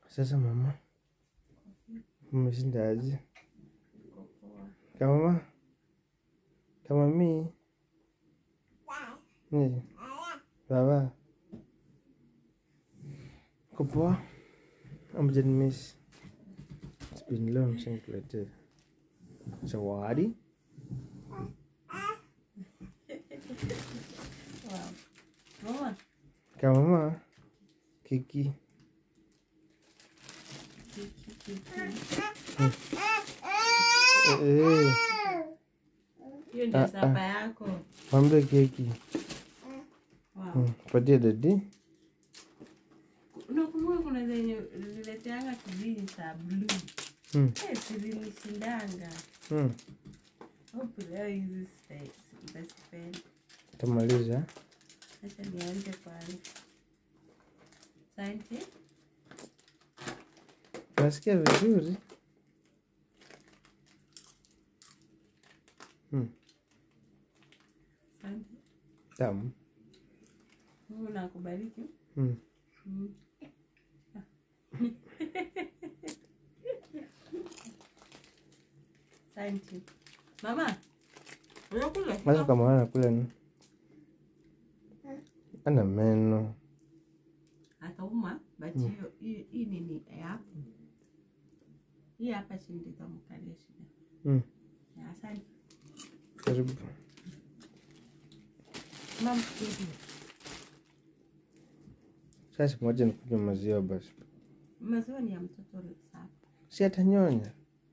Sasa mama, umeshinda aje? Kamama, kama mi ni baba, uko poa? Amjanimisi, it's been long since nikuletea zawadi. Mama, Kamama, keki Eh, eh, hiyo Ah, ndio ah. sapa yako. mwambie keki Wow. Mm, patie dadi. Unakumbuka kuna zenye zilileteanga sijui za blue. Mm, Eh, zilinishindanga. mm. Hope leo hizi sita- nitazipenda. Tamaliza. Acha nianze kwanza. Asante. Nasikia vizuri. Mm, Asante. tamu. Mungu na akubariki. Mm. Mm. Asante. Mama, unakula? Sasa kama anakula ni ana meno. Atauma, but hiyo hii hii nini ya hapo. Hii hapa chini nitamkalia shida. Mm, Ya, Asante. karibu. Mama, hivi. Sasa moja nikunywa maziwa basi. Maziwa ni ya mtoto safi. Si atanyonya.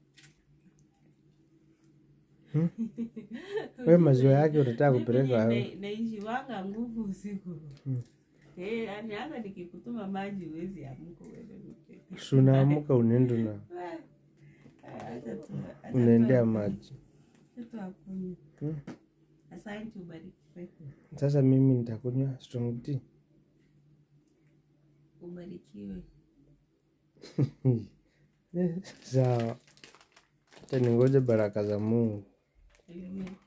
Hmm? Wewe maziwa yake utataka kupeleka wapi? naishiwanga nguvu usiku Mm. Eh, yaani hata nikikutuma maji huwezi amka uende nipeke. Si unaamuka unaenda na Eh, acha tu- acha unaendea tu- maji. acha tu akunywe. Hmm? Asante, ubarikiwe. Sasa mimi nitakunywa strong tea. Ubarikiwe. Eh, Sawa. Acha ningoje baraka za Mungu. Amen.